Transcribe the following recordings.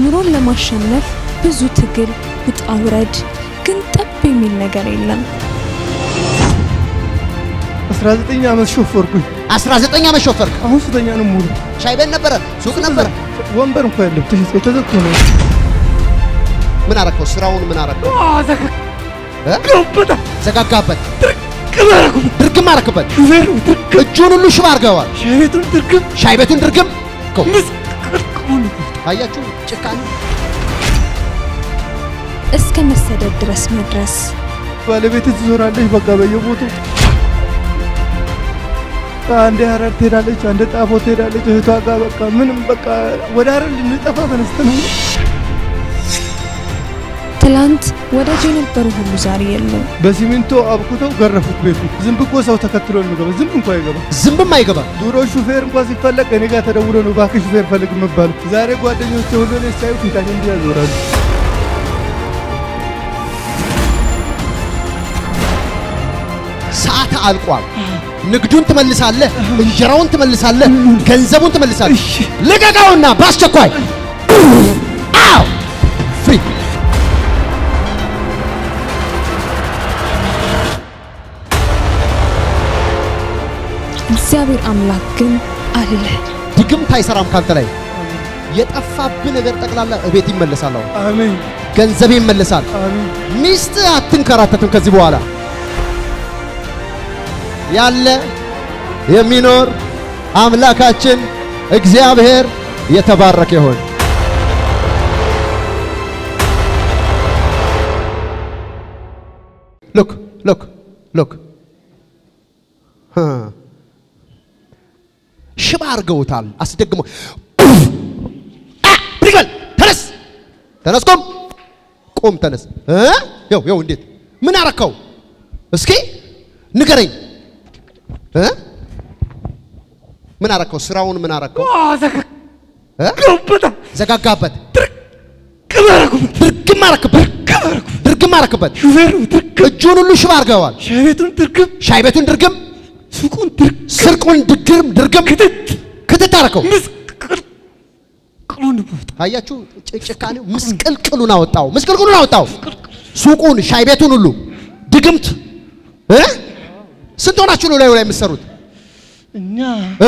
ኑሮን ለማሸነፍ ብዙ ትግል፣ ውጣ ውረድ፣ ግን ጠብ የሚል ነገር የለም። 19 ዓመት ሾፈርኩኝ። 19 ዓመት ሾፈርክ። አሁን ስተኛ ነው ሙሉ ሻይ ቤት ነበረ፣ ሱቅ ነበረ። ወንበር እንኳ የለም፣ ተሽጦ ተዘግቶ ነው። ምን አረከው? ስራውን ምን አረከው? እ? ገበታ ዘጋጋበት፣ ቅበረኩ ድርግም አረክበት። ሹፌሩ ድርግም እጁን ሁሉ ሽባ አርገዋል። ሻይ ቤቱን ድርግም ሻይ ቤቱን ድርግም እኮ ምስቅልቅሉን አያችሁ፣ ጭካኔ እስከ መሰደድ ድረስ መድረስ ባለቤት ትዞራለች። በቃ በየቦታው አንዴ ሀረር ትሄዳለች፣ አንዴ ጣፎ ትሄዳለች እህቷ ጋር በቃ ምንም በቃ ወደ ሀረር ልንጠፋ ተነስተን ነው። ትላንት ወዳጅ የነበሩ ሁሉ ዛሬ የሉም። በሲሚንቶ አብኩተው ገረፉት ቤቱ። ዝንብ እኮ ሰው ተከትሎ የሚገባ ዝንብ እንኳ አይገባ። ዝንብም አይገባም። ድሮ ሹፌር እንኳ ሲፈለግ እኔ ጋር ተደውሎ ነው እባክህ ሹፌር ፈልግ የምባሉ። ዛሬ ጓደኞቼ ሁሉ እኔ ሳዩ ፊታቸው እንዲህ ያዞራሉ። ሰዓት አልቋል። ንግዱን ትመልሳለህ፣ እንጀራውን ትመልሳለህ፣ ገንዘቡን ትመልሳለህ። ልቀቀውና በአስቸኳይ አው ፍሪ እግዚአብሔር አምላክ ግን አለ። ድግምት አይሰራም ካንተ ላይ የጠፋብህ ነገር ጠቅላላ እቤት ይመለሳል። አሁን አሜን ገንዘብ ይመለሳል። አሜን። ሚስት አትንከራተትም ከዚህ በኋላ ያለ የሚኖር አምላካችን እግዚአብሔር የተባረከ ይሆን። ሉክ ሉክ ሉክ ሽባ አድርገውታል። አስደግሞ ብድግ በል ተነስ፣ ተነስ፣ ቁም፣ ቁም፣ ተነስ። እ ይኸው ይኸው፣ እንዴት ምን አረከው? እስኪ ንገረኝ እ ምን አረከው? ስራውን ምን አረከው? እ ገበታ ዘጋጋበት፣ ቅበረኩ ድርግም አረክበት፣ ድርግም አረክበት። ሹፌሩ ድርግም እጁን ሁሉ ሽባ አድርገዋል። ሻይ ቤቱን ድርግም ሻይ ቤቱን ድርግም፣ ሱቁን ድርግም ስርቁን ድግም፣ ድርግም ክትት ክትት አረከው። ምስቅልቅሉን ቦታ አያችሁ፣ ጭ- ጭካኔው ምስቅልቅሉን አወጣው፣ ምስቅልቅሉን አወጣው። ሱቁን፣ ሻይ ቤቱን ሁሉ ድግምት እ ስንት ሆናችሁ ነው ላዩ ላይ የምትሰሩት እኛ እ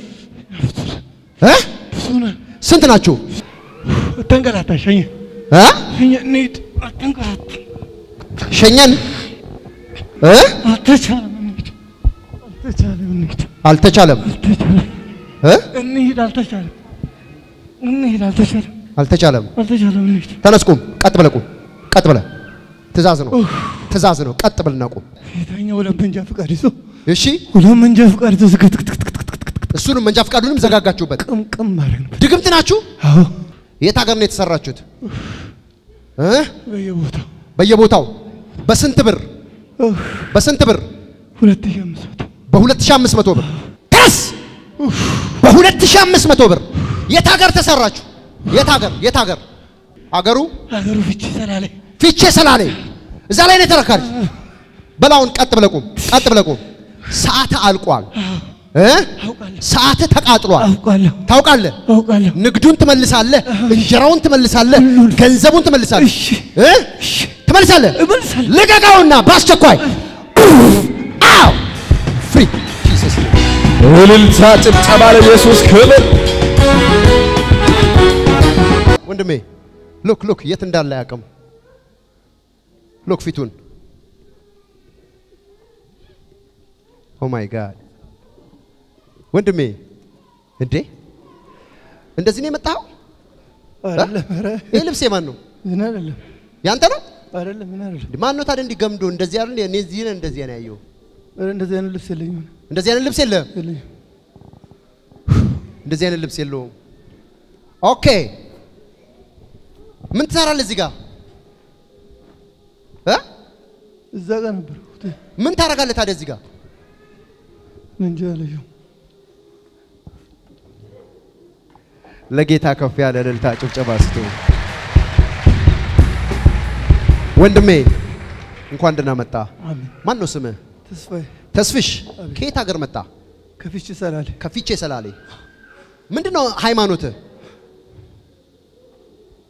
እ ብዙ ነን። ስንት ናችሁ ተንገላታ ሸኘ እ ሸኘ እንሂድ አትንገላታ ሸኘን እ አልተቻለም እንሂድ አልተቻለም እንሂድ አልተቻለም አልተቻለም እ እንሂድ አልተቻለም እንሂድ አልተቻለም አልተቻለም። አልተቻለም እንሂድ ተነስ ቁም፣ ቀጥ ብለህ ቁም፣ ቀጥ ብለህ ትእዛዝ ነው፣ ትእዛዝ ነው። ቀጥ ብለና ቁም። ጌታኛ ሁለት መንጃ ፈቃድ ይዞ እሺ፣ ሁለት መንጃ ፈቃድ ይዞ ዝግትግትግትግትግት እሱንም መንጃ ፈቃዱንም ዘጋጋችሁበት። ቅምቅም ማድረግ ነው። ድግምት ናችሁ። አዎ የት ሀገር ነው የተሰራችሁት? እ በየቦታው በየቦታው በስንት ብር? በስንት ብር? ሁለት ሺህ አምስት መቶ በ2500 ብር ተስ በ2500 ብር የት ሀገር ተሰራችሁ? የት ሀገር? የት ሀገር? ሀገሩ ሀገሩ ፍቺ ሰላሌ ፊቼ ሰላሌ እዛ ላይ ነው የተረካች። በላውን ቀጥ ብለህ ቁም፣ ቀጥ ብለህ ቁም። ሰዓት አልቋል እ አውቃለሁ ሰዓት ተቃጥሏል። አውቃለሁ ታውቃለህ። አውቃለሁ ንግዱን ትመልሳለህ፣ እንጀራውን ትመልሳለህ፣ ገንዘቡን ትመልሳለህ እሺ እ ትመልሳለህ። እመልሳለሁ ልቀቀውና በአስቸኳይ አው ፍሪ ጂሰስ እልልታ ጭብጨባ ለኢየሱስ ክብር። ወንድሜ ሉክ ሉክ የት እንዳለ አያውቅም። ሉክ ፊቱን ኦ ማይ ጋድ ወንድሜ እንዴ እንደዚህ ነው የመጣኸው? አይደለም ኧረ ይህ ልብስ የማን ነው? ምን አይደለም ያንተ ነው? አይደለም ምን አይደለም እንዴ ማን ነው ታዲያ እንዲህ ገምዶ እንደዚህ አይደል? እኔ እዚህ ነህ እንደዚህ ነው ያየው። ኧረ እንደዚህ አይነት ልብስ የለኝም እንደዚህ አይነት ልብስ የለህም። የለኝም እንደዚህ አይነት ልብስ የለውም። ኦኬ ምን ትሰራለህ እዚህ ጋር እ እዛ ጋር ነበርኩት ምን ታደርጋለህ ታዲያ እዚህ ጋር? መንጃ ያለየው ለጌታ ከፍ ያለ እልልታ ጭብጨባ ስጡ። ወንድሜ እንኳን ደህና መጣ። አሜን ማን ነው ስምህ? ተስፋዬ ተስፍሽ ከየት ሀገር መጣ? ከፍቺ ሰላሌ ከፊቼ ሰላሌ። ምንድን ነው ሃይማኖትህ?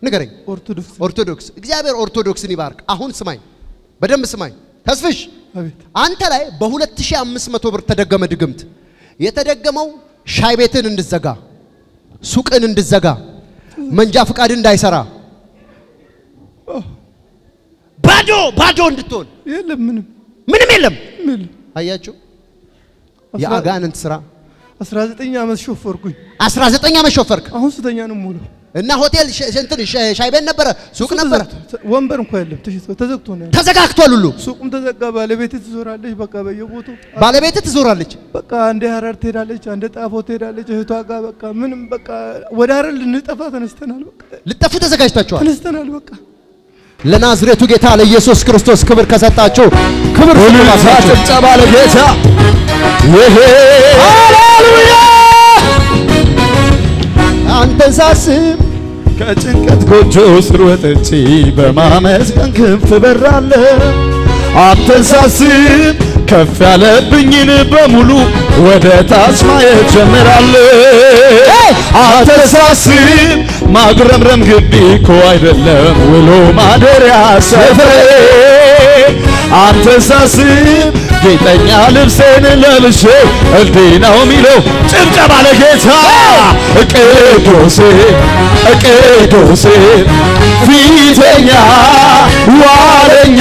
ንገረኝ። ኦርቶዶክስ ኦርቶዶክስ። እግዚአብሔር ኦርቶዶክስን ይባርክ። አሁን ስማኝ፣ በደንብ ስማኝ። ተስፍሽ አቤት አንተ ላይ በ2500 ብር ተደገመ ድግምት። የተደገመው ሻይ ቤትን እንድዘጋ፣ ሱቅን እንድዘጋ፣ መንጃ ፍቃድ እንዳይሰራ፣ ባዶ ባዶ እንድትሆን የለም ምንም ምንም የለም። ምን አያችሁ የአጋንንት ስራ። 19 ዓመት ሾፈርኩኝ 19 ዓመት ሾፈርክ አሁን ስተኛ ነው ሙሉ እና ሆቴል ሸ- እንትን ሸ- ሻይ ቤት ነበረ፣ ሱቅ ነበረ፣ ወንበር እንኳ የለም ተሽጦ ተዘግቶ ነው ያለው ተዘጋግቷል ሁሉ። ሱቁም ተዘጋ ባለቤት ትዞራለች በቃ በየቦታው ባለቤት ትዞራለች። በቃ አንዴ ሀረር ትሄዳለች አንዴ ጣፎ ትሄዳለች እህቷ ጋር በቃ ምንም በቃ ወደ ሀረር ልንጠፋ ተነስተናል በቃ ልጠፉ ተዘጋጅታችኋል። ተነስተናል በቃ ለናዝሬቱ ጌታ ለኢየሱስ ክርስቶስ ክብር ከሰጣችሁ ክብር እልልታ ስጡላቸው። ጭብጨባ ለጌታ ይሄ ሃሌሉያ! አንተን ሳስብ ከጭንቀት ጎጆ ስር ወጥቼ በማመስገን ክንፍ በራለሁ። አንተን ሳስብ ከፍ ያለብኝን በሙሉ ወደ ታች ማየት ጀምራለሁ። አንተን ሳስብ ማጉረምረም ግቢ እኮ አይደለም ውሎ ማደሪያ ሰፈሬ። አንተን ሳስብ ጌጠኛ ልብሴን ለብሼ እንዲህ ነው የሚለው ጭብጨባ ለጌታ ቅዱሴ ቅዱሴ ፊተኛ ዋለኛ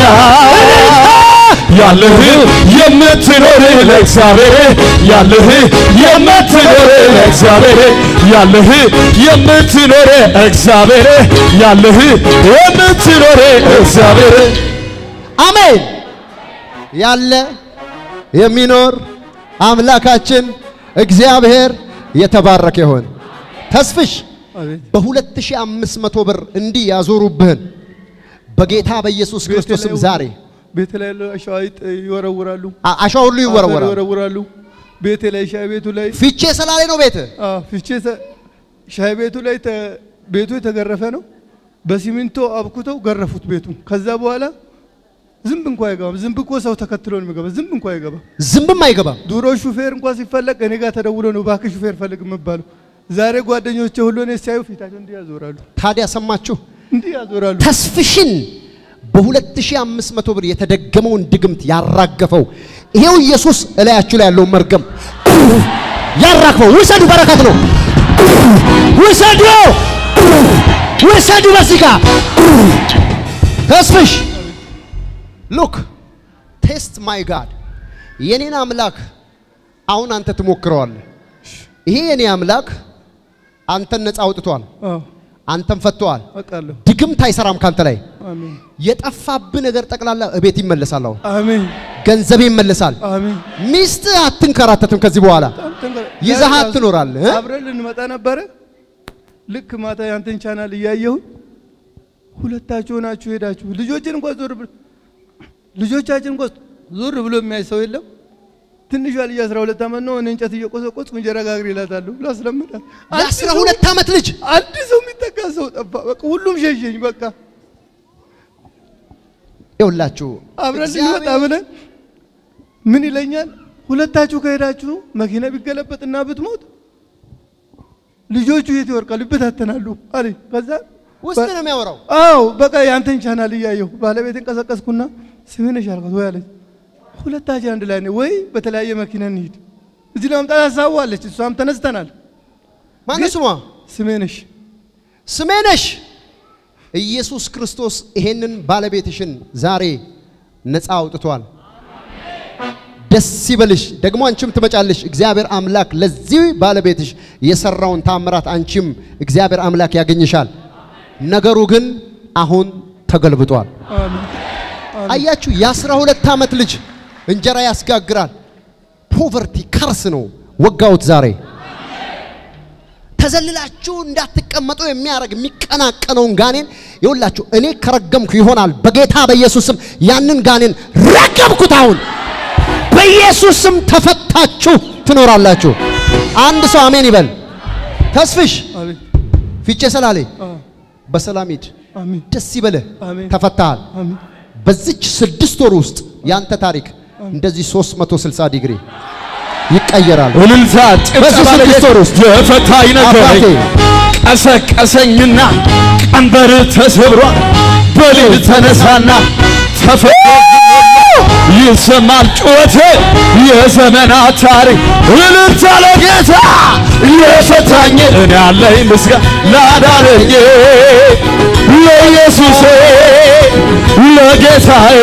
ያለህ የምትኖር ለእግዚአብሔር ያለህ የምትኖር ለእግዚአብሔር ያለህ የምትኖር እግዚአብሔር ያለህ የምትኖር እግዚአብሔር አሜን ያለ የሚኖር አምላካችን እግዚአብሔር የተባረከ ይሆን። ተስፍሽ አቤት በ2500 ብር እንዲህ ያዞሩብህን በጌታ በኢየሱስ ክርስቶስም ዛሬ ቤት ላይ ያለው አሸዋ ይጥ- ይወረውራሉ አ- አሸዋ ሁሉ አፈር ይወረወራል። ይወረውራሉ ቤቴ ላይ ሻይ ቤቱ ላይ ፊቼ ሰላሌ ነው ቤት አዎ፣ ፍቼ ሰ- ሻይ ቤቱ ላይ ተ- ቤቱ የተገረፈ ነው። በሲሚንቶ አብኩተው ገረፉት ቤቱን። ከዛ በኋላ ዝንብ እንኳ አይገባም። ዝንብ እኮ ሰው ተከትሎ ነው የሚገባ። ዝንብ እንኳ አይገባም። ዝንብም አይገባም። ድሮ ሹፌር እንኳ ሲፈለግ እኔ ጋር ተደውሎ ነው እባክህ ሹፌር ፈልግ የምባለው። ዛሬ ጓደኞቼ ሁሉ እኔ ሲያዩ ፊታቸው እንዲህ ያዞራሉ፣ ታዲያ ሰማችሁ? እንዲህ ያዞራሉ። ተስፍሽን በ2500 ብር የተደገመውን ድግምት ያራገፈው ይሄው ኢየሱስ እላያችሁ ላይ ያለውን መርገም ያራግፈው። ውሰዱ፣ በረከት ነው። ውሰዱ፣ ውሰዱ። በዚህ ጋር ተስፍሽ ሉክ ቴስት ማይ ጋድ የኔን አምላክ አሁን አንተ ትሞክረዋለህ። ይሄ የኔ አምላክ አንተን ነፃ አውጥቷል፣ አዎ አንተን ፈቷል። አውቃለሁ። ድግምት አይሰራም ካንተ ላይ። አሜን የጠፋብህ ነገር ጠቅላላ እቤት ይመለሳል። አሁን አሜን ገንዘብ ይመለሳል። አሜን። ሚስት አትንከራተትም ከዚህ በኋላ በጣም ተንገ- ይዘሃት ዛሬ ትኖራለህ እ? አብረን ልንመጣ ነበረ። ልክ ማታ ያንተን ቻናል እያየሁኝ ሁለታችሁ ሆናችሁ ሄዳችሁ ልጆችን እንኳን ዞር ብሎ ልጆቻችን እንኳን ዞር ብሎ የሚያይ ሰው የለም። ትንሿ ልጅ 12 ዓመት ነው። እኔ እንጨት እየቆሰቆስኩ እንጀራ ጋግሬ እላታለሁ ላስለምዳት። አንድ የአስራ ሰው- ሁለት ዓመት ልጅ አንድ ሰው የሚጠጋ ሰው ጠፋ። በቃ ሁሉም ሸሸኝ። በቃ ይኸውላችሁ አብረን እግዚአብሔር- ልንመጣ ብለን ምን ይለኛል? ሁለታችሁ ከሄዳችሁ መኪና ቢገለበጥና ብትሞት ልጆቹ የት ይወርቃሉ? ይበታተናሉ አለኝ። ከዛ ውስጥ ነው የሚያወራው። አዎ በቃ ያንተን ቻናል እያየሁ ባለቤትን ቀሰቀስኩና ስሜነሽ አልኳት። ወይ አለች። ሁለታችን አንድ ላይ ነው ወይ በተለያየ መኪና እንሂድ። እዚህ ለመምጣት ሀሳቧለች። እሷም ተነስተናል። ማነው ስሟ? ስሜነሽ ስሜነሽ ኢየሱስ ክርስቶስ ይሄንን ባለቤትሽን ዛሬ ነፃ አውጥቷል። ደስ ይበልሽ። ደግሞ አንቺም ትመጫለሽ። እግዚአብሔር አምላክ ለዚህ ባለቤትሽ የሰራውን ታምራት አንቺም እግዚአብሔር አምላክ ያገኝሻል። ነገሩ ግን አሁን ተገልብጧል። አሜን። አያችሁ፣ የአስራ ሁለት ዓመት ልጅ እንጀራ ያስጋግራል። ፖቨርቲ ከርስ ነው። ወጋውት ዛሬ ተዘልላችሁ እንዳትቀመጡ የሚያደርግ የሚቀናቀነውን ጋኔን ይኸውላችሁ፣ እኔ ከረገምኩ ይሆናል። በጌታ በኢየሱስ ስም ያንን ጋኔን ረገምኩት። አሁን በኢየሱስ ስም ተፈታችሁ ትኖራላችሁ። አንድ ሰው አሜን ይበል። ተስፍሽ አሜን። ፊቼ ሰላሌ አዎ፣ በሰላም ሂድ። አሜን። ደስ ይበልህ። አሜን። ተፈታሃል። አሜን። በዚች ስድስት ወር ውስጥ ያንተ ታሪክ እንደዚህ 360 ዲግሪ ይቀየራል። እልልታ በዚህ ጭብጨባ ስድስት ለጌታ ወር ውስጥ የፈታኝ ነገረኝ አባቴ ቀሰቀሰኝና ቀንበር ተሰብሯል። በሊል ተነሳና ተፈቶ ይሰማል ጩኸቴ የዘመናት ታሪክ እልልታ ለጌታ የፈታኝ እኔ ያለኝ ምስጋና ላዳነኝ ለኢየሱሴ ለጌታዬ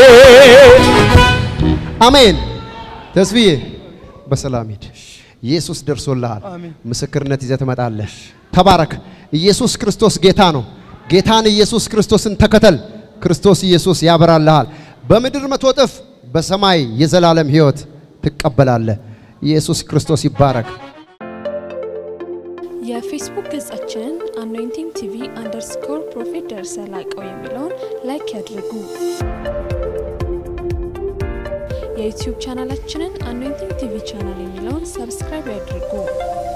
አሜን። ተስፍዬ በሰላም ሂድ። ኢየሱስ ደርሶልሃል። አሜን። ምስክርነት ይዘህ ትመጣለህ። ተባረክ። ኢየሱስ ክርስቶስ ጌታ ነው። ጌታን ኢየሱስ ክርስቶስን ተከተል። ክርስቶስ ኢየሱስ ያበራልሃል። በምድር መቶ እጥፍ፣ በሰማይ የዘላለም ሕይወት ትቀበላለህ። ኢየሱስ ክርስቶስ ይባረክ። የፌስቡክ ገጻችንን አኖይንቲንግ ቲቪ አንደርስኮር ፕሮፌት ደርሰ ላቀው የሚለውን ላይክ ያድርጉ። የዩቲዩብ ቻናላችንን አኖይንቲንግ ቲቪ ቻናል የሚለውን ሰብስክራይብ ያድርጉ።